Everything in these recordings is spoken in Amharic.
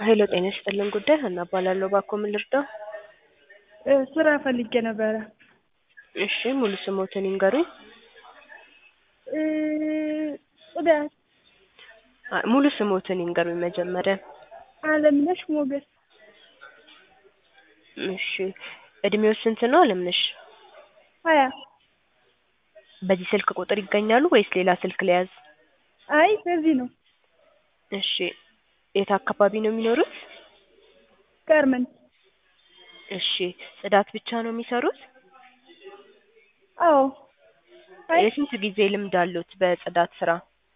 ሄሎ ጤና ይስጥልን ጉዳይ ሀና እባላለሁ። እባክዎ ምን ልርዳው? እ ስራ ፈልጌ ነበረ። እሺ ሙሉ ስሞትን ይንገሩኝ? እ ጽዳት አ- ሙሉ ስሞትን ይንገሩኝ መጀመሪያ። አለምነሽ ሞገስ እሺ እድሜው ስንት ነው አለምነሽ? ሀያ በዚህ ስልክ ቁጥር ይገኛሉ ወይስ ሌላ ስልክ ልያዝ? አይ በዚህ ነው። እሺ የት አካባቢ ነው የሚኖሩት? ጋርመንት እሺ ጽዳት ብቻ ነው የሚሰሩት? አዎ አይ የስንት ጊዜ ልምድ አሉት በጽዳት ስራ?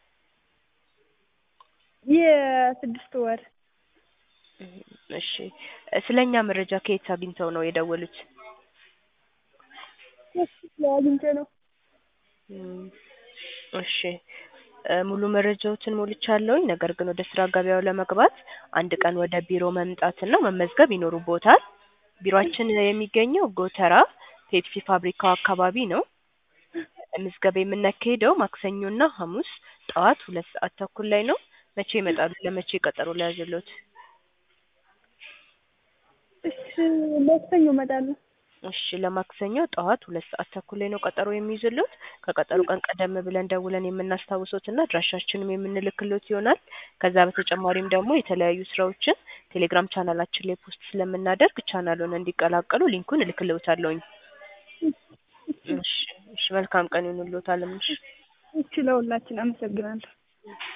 የስድስት ወር እሺ ስለኛ መረጃ ከየት አግኝተው ነው የደወሉት? ፌስቡክ ላይ አግኝቼ ነው። እም፣ እሺ እ ሙሉ መረጃዎትን ሞልቻለሁኝ። ነገር ግን ወደ ስራ ገበያው ለመግባት አንድ ቀን ወደ ቢሮ መምጣትና መመዝገብ ይኖሩብዎታል። ቢሮአችን የሚገኘው ጎተራ ፔፕሲ ፋብሪካው አካባቢ ነው። ምዝገባ የምናካሂደው ማክሰኞና ሐሙስ ጠዋት ሁለት ሰዓት ተኩል ላይ ነው። መቼ ይመጣሉ? ለመቼ ቀጠሮ ልያዝልዎት? እሺ ማክሰኞ እመጣለሁ። እሺ ለማክሰኞ ጠዋት ሁለት ሰዓት ተኩል ላይ ነው ቀጠሮ የሚይዝልዎት። ከቀጠሮ ቀን ቀደም ብለን ደውለን የምናስታውሶትና አድራሻችንም የምንልክልዎት ይሆናል። ከዛ በተጨማሪም ደግሞ የተለያዩ ስራዎችን ቴሌግራም ቻናላችን ላይ ፖስት ስለምናደርግ ቻናሉን እንዲቀላቀሉ ሊንኩን እልክልዎታለሁኝ። እሺ እሺ መልካም ቀን ይሁንልዎት አለምነሽ። እሺ ለሁላችን አመሰግናለሁ።